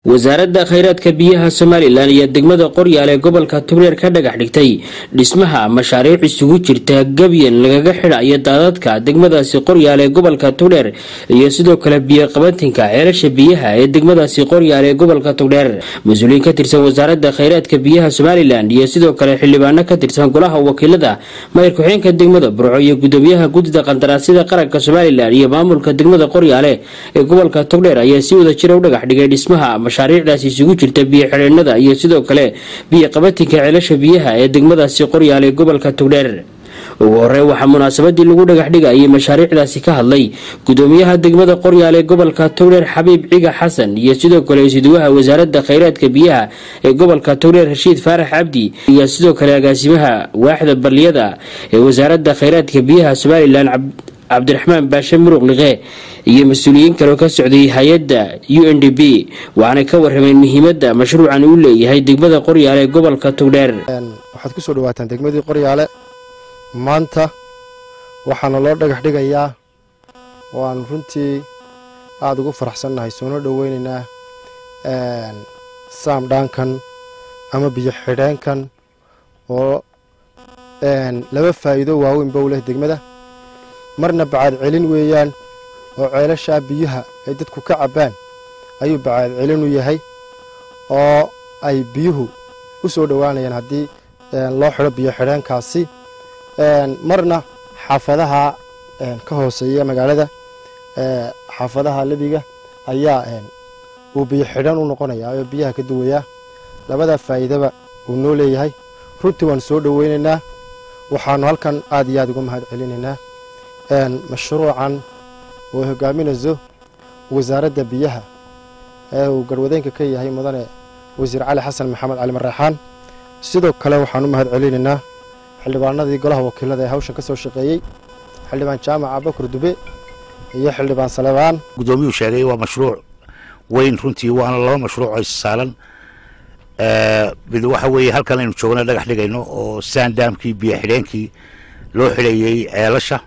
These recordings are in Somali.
wasaaradda khayraadka biyaha somalilan iyo degmada qoryaal ee gobolka togdheer ka dhagax dhigtay dhismaha mashaariic isugu jirta gebyan lagaga xidhayo daadadka degmadaasi qoryaal ee gobolka togdheer iyo sidoo kale biyo qabatinka ceelasha biyaha ee degmadaasi qoryaal ee gobolka togdheer mas-uuliyiin ka tirsan wasaaradda khayraadka biyaha somalilan iyo sidoo kale xildhibaano ka tirsan golaha wakiilada mayor ku-xeenka degmada burco iyo gudoomiyaha guddida qandaraasyada qaranka somalilan iyo maamulka degmada qoryaale ee gobolka togdheer ayaa si wada jira u dhagax dhigay dhismaha mashaariicdaasi isugu jirta biyo xidheenada iyo sidoo kale biyo qabatinka ceelasha biyaha ee degmadaasi qoryaal ee gobolka togdheer ugu horey waxaa munaasabadii lagu dhagax dhigayay mashaariicdaasi ka hadlay gudoomiyaha degmada qoryaal ee gobolka togdheer xabiib ciga xasan iyo sidoo kale isuduwaha wasaaradda khayraadka biyaha ee gobolka togdheer rashiid faarax cabdi iyo sidoo kale agaasimaha waaxda baliyada ee wasaaradda khayraadka biyaha somalilan cabdiraxmaan baashe muruq liqe iyo mas-uuliyiin kaleo ka socday hay-adda u n d b waxaanay ka warrameen muhiimadda mashruucan uu leeyahay degmada qoryaale ee gobolka togdheer waxaad ku soo dhawaataan degmadii qoryaale maanta waxaana loo dhagax dhigayaa oo aan runtii aada ugu faraxsannahay soona dhoweynaynaa saamdhaankan ama biyo xidheenkan oo laba faa'iido waaweynba u leh degmada marna bacaad celin weeyaan oo ceelashaa biyaha ay dadku ka cabbaan ayuu bacaad celin u yahay oo ay biyuhu u soo dhowaanayaan haddii loo xidho biyo xidheenkaasi marna xaafadaha ka hooseeya magaalada xaafadaha lebiga ayaa uu biyo xidhan u noqonayaa oo biyaha ka duwayaa labadaa faa'iidaba uu noo leeyahay runtii waan soo dhoweynaynaa waxaannu halkan aad iyo aad uga mahad celinaynaa mashruucan oo hogaaminayso wasaaradda biyaha ee uu garwadeenka ka yahay mudane wasiir cali xasan maxamed cali maraxaan sidoo kale waxaan u mahad celinaynaa xildhibaanadii golaha wakiilada ee hawshan ka soo shaqeeyey xildhibaan jaamac abakur dube iyo xildhibaan salebaan gudoomiyuu sheegay waa mashruuc weyn runtii waana laba mashruuc oo issaalan mid waxa weeye halkan aynu joogna dhagax dhigayno oo saandaamkii biyo xidheenkii loo xidhayey ceelasha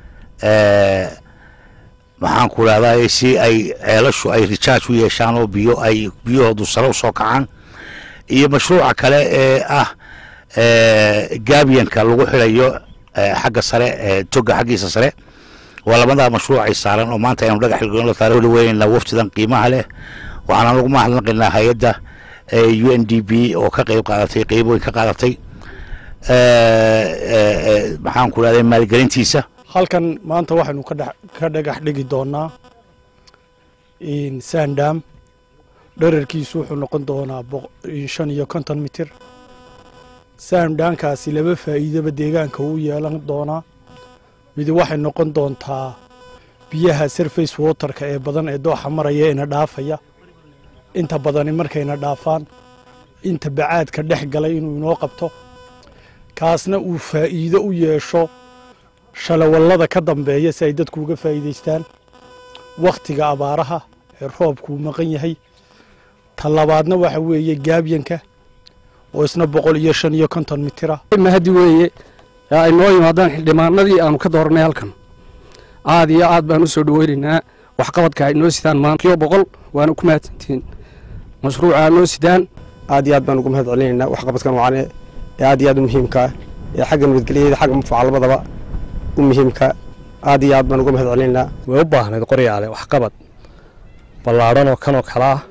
maxaan ku dhahdaa si ay ceelashu ay rijaaj u yeeshaan oo biyo ay biyahoodu sare u soo kacaan iyo mashruuca kale ee ah gaabiyanka lagu xidhayo xagga sare toga xaggiisa sare waa labadaa mashruuc ay saaran oo maanta aynu dhagax dhigno taariikh dhaweynayna waftidan qiimaha leh waxaana lagu mahadnaqaynaa hay-adda u n d b oo ka qayb qaadatay qeyb weyn ka qaadatay maxaan ku dhahday maalgelintiisa halkan maanta waxaynu ka dhagax dhigi doonaa sandam dherarkiisu wuxuu noqon doonaa shan iyo konton mitir saamdhaankaasi laba faa'iidaba deegaanka uu yeelan doonaa mid waxay noqon doontaa biyaha surface waterka ee badan ee dooxa maraya ina dhaafaya inta badani markayna dhaafaan inta bacaadka dhex galay inuu inoo qabto kaasna uu faa'iido u yeesho shalawallada ka dambeeya si ay dadku uga faa'iidaystaan wakhtiga abaaraha ee roobkuu maqan yahay ta labaadna waxa weeye gaabyanka oo isna boqol iyo shan iyo konton mitira mahadi weeye ay noo yimaadaan xildhibaanadii aanu ka dooranay halkan aad iyo aad baan u soo dhoweynaynaa waxqabadka ay noo sidaan maanta kiyo boqol waana ku mahadsantihiin mashruuca noo sidaan aad iyo aad baan ugu mahad celinaynaa waxqabadkan wacane ee aad iyo aad u muhiimkaa ee xagga nabadgelyada xagga mufaca labadaba u muhiimka aad iyo aad baan uga mahad celinaynaa way u baahnayd qoryaale waxqabad ballaadhan oo kanoo kale ah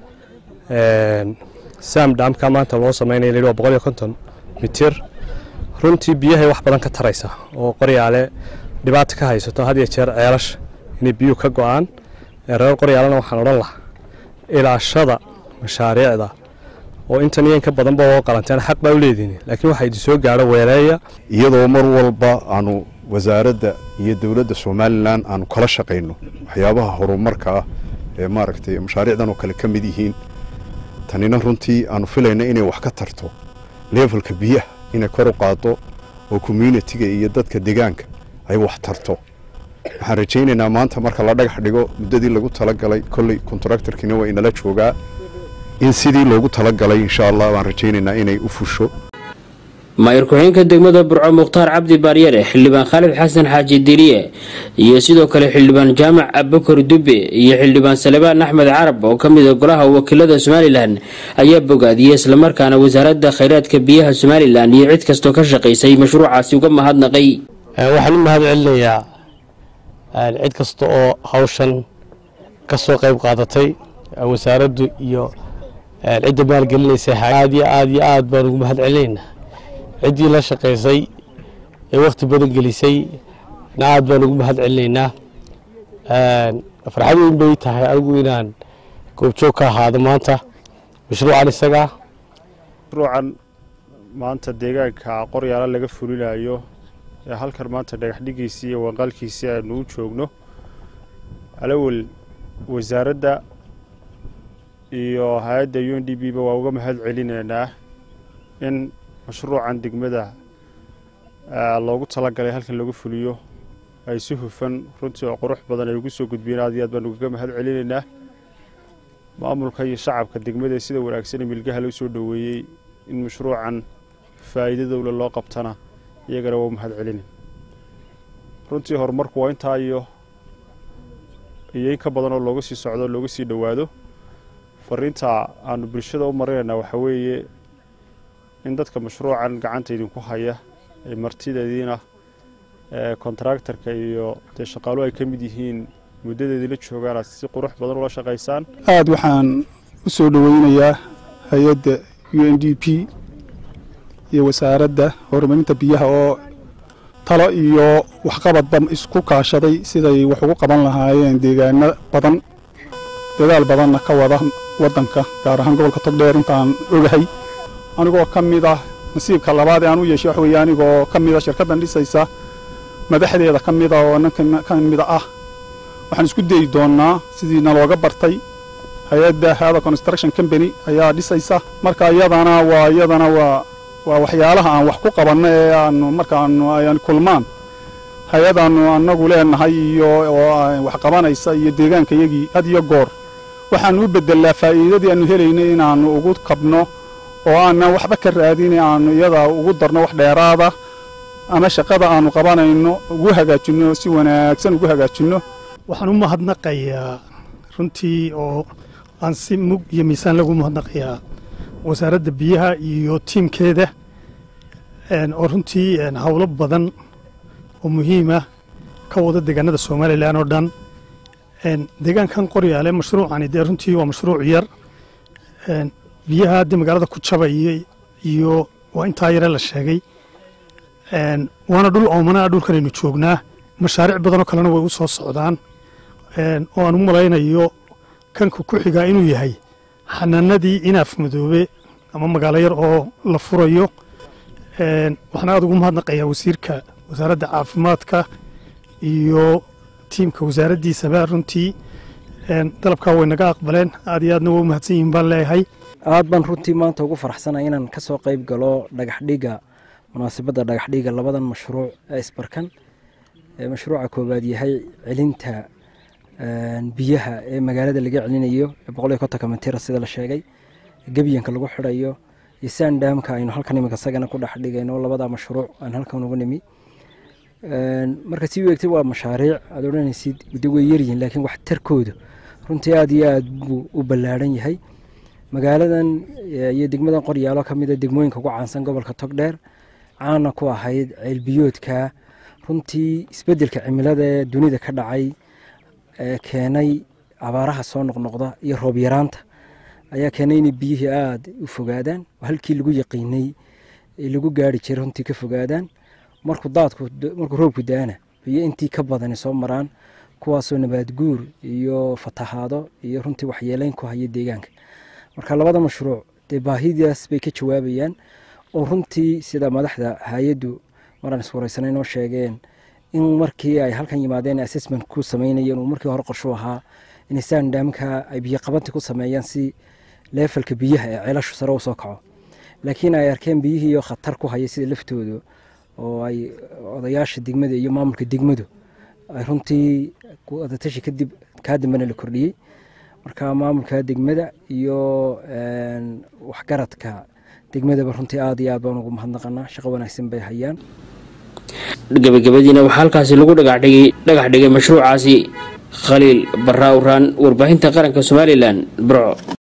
saamdhaamka maanta loo samaynaya la waa boqol iyo konton mitir runtii biyahay wax badan ka taraysa oo qoryaale dhibaata ka haysato had iyo jeer ceelasha inay biyuhu ka go'aan reer qoryaalena waxaan odhan lahaa ilaashada mashaariicda oo intan iyo inka badanba oo qalanteen xaq baa u leedihin laakiin waxaa idin soo gaadho weeleeya iyadoo mar walba aanu wasaaradda iyo dowladda somalilan aanu kala shaqayno waxyaabaha horumarka ah ee maaragtay mashaariicdan oo kale ka mid yihiin tanina runtii aanu filayna inay wax ka tarto leefalka biyaha inay kor u qaado oo communitiga iyo dadka deegaanka ay wax tarto waxaan rajaynaynaa maanta marka la dhagax dhigo muddadii lagu talagalay kolley kontraktarkiina waa inala joogaa in sidii loogu talagalay insha allah waan rajaynaynaa inay u fusho maayir ku-xigeenka degmada burco mukhtaar cabdi baaryare xildhibaan khaalid xasan xaaji diriye iyo sidoo kale xildhibaan jaamac abukar dube iyo xildhibaan salebaan axmed carab oo kamid a golaha wakiilada somalilan ayaa bogaadiyey islamarkaana wasaaradda kheyraadka biyaha somalilan iyo cid kastoo ka shaqaysay mashruucaasi uga mahadnaqay waxaan u mahad celinayaa cid kasta oo hawshan ka soo qayb qaadatay wasaaraddu iyo cidda maalgelinaysa aad iyo aad iyo aad baan ugu mahad celinaynaa ciddii la shaqaysay ee wakhti badan gelisay na aad baan ugu mahad celinaynaa farxad weyn bay tahay anigu inaan goobjoog ka ahaado maanta mashruucan isagaa mashruucan maanta deegaanka qoryaala laga fulinayo ee halkan maanta dhagaxdhigiisii iyo wanqaalkiisii aanu u joogno alawel wasaaradda iyo hay-adda u n d b ba waa uga mahad celinaynaa in mashruucan degmada loogu talagalay halkan lagu fuliyo ay si hufan runtii oo qurux badan ay ugu soo gudbiyeen aad iyo aad baan ugaga mahad celinaynaa maamulka iyo shacabka degmada sida wanaagsanee milgaha loo soo dhoweeyey in mashruucan faa'iidadowla loo qabtana iyagana waa mahad celinayn runtii horumarku waa intaa iyo iyo in ka badan oo looga sii socdo looga sii dhowaado fariinta aanu bulshada u marinaynaa waxaa weeye in dadka mashruucan gacanta idinku haya ee martideediina kontraktarka iyo dee shaqaaluhu ay ka mid yihiin muddadeedii la joogaan aad si qurux badan ula shaqaysaan aada waxaan u soo dhoweynayaa hay-adda u n d p iyo wasaaradda horumarinta biyaha oo talo iyo waxqabadba isku kaashaday siday wax ugu qaban lahaayeen deegaano badan dadaal badanna ka wada waddanka gaar ahaan gobolka togdheer intaan ogahay anigoo ka mid ah nasiibka labaad ee aan u yeeshay wax weeye anigoo ka mid a shirkaddan dhisaysa madaxdeeda ka mida oo ninkan ka mida ah waxaan isku dayi doonnaa sidii nalooga bartay hay-adda hada construction company ayaa dhisaysa marka iyadana waa iyadana waa waa waxyaalaha aan wax ku qabanno ee aanu markaanu ayaan kulmaan hay-adaannu annagu leenahay iyo oo wax qabanaysa iyo deegaankayagii had iyo goor waxaannu u beddelaa faa'iidadii aannu helaynay inaannu ugu kabno oo aanan waxba ka raadin aannu iyada ugu darno wax dheeraada ama shaqada aannu qabanayno ugu hagaajinno si wanaagsan ugu hagaajinno waxaan u mahadnaqayaa runtii oo aan si mug iyo miisaan lagu mahadnaqayaa wasaaradda biyaha iyo tiimkeeda oo runtii howlo badan oo muhiima ka wada deegaanada somalilan oo dhan deegaankan qoryaale mashruucani dee runtii waa mashruuc yar biyaha haddii magaalada ku jabaya iyo waa intaa yare la sheegay waana dhul oomanaa dhulkanaynu joognaa mashaariic badanoo kalena way u soo socdaan oo aan u malaynayo kanka ku xigaa inuu yahay xanaanadii inaaf madoobe ama magaalo yar oo la furayo waxaan aada ugu mahadnaqayaa wasiirka wasaaradda caafimaadka iyo tiimka wasaaraddiisaba runtii dalabkaa way naga aqbaleen aad iyo aadna waa u mahadsan yihiin baan leeyahay aad baan runtii maanta ugu faraxsanay inaan ka soo qayb galo dhagaxdhiga munaasabadda dhagaxdhiga labadan mashruuc ee isbarkan mashruuca koowaad yahay celinta biyaha ee magaalada laga celinayo ee boqol iyo kontonka matira sida la sheegay gebyanka lagu xidhayo iyo sandamka aynu halkan imika isagana ku dhex dhigayno labada mashruuc aan halkan ugu nimi marka sii weegtay waa mashaariic aad odhanaysid de way yaryihiin laakiin waxtarkooda runtii aad iyo aad buu u ballaaran yahay magaaladan iyo degmadan qoryaalo ka mida degmooyinka ugu caansan gobolka togdheer caana ku ahayd ceelbiyoodka runtii isbeddelka cimilada ee dunida ka dhacay ee keenay abaaraha soo noqnoqda iyo roob yaraanta ayaa keenay inay biyihii aada u fogaadaan oo halkii lagu yaqiinay ee lagu gaari jiray runtii ka fogaadaan markuu daadku markuu roobku da-ana biyo intii ka badani soo maraan kuwaasoo nabaad guur iyo fatahaado iyo runtii waxyeeleyn ku haya deegaanka marka labada mashruuc dee baahidaas bay ka jawaabayaan oo runtii sida madaxda hay-addu maraan iswareysanay noo sheegeen in markii ay halkan yimaadeen assessment ku sameynayeen uu markii hore qorshu ahaa in sandamka ay biyo qabanti ku sameeyaan si leefalka biyaha ee ceelashu sare u soo kaco laakiin ay arkeen biyihiiyo khatar ku haya sida laftooda oo ay odayaasha degmada iyo maamulka degmadu ay runtii wadatashi kadib kaa dambena la kordhiyey marka maamulka degmada iyo waxgaradka degmadaba runtii aad iyo aad baan ugu mahadnaqanaa shaqo wanaagsan bay hayaan gabagabadiina waxaa halkaasi lagu dhagaxdhigay dhagax dhigay mashruucaasi khaliil barraa uraan warbaahinta qaranka somalilan burco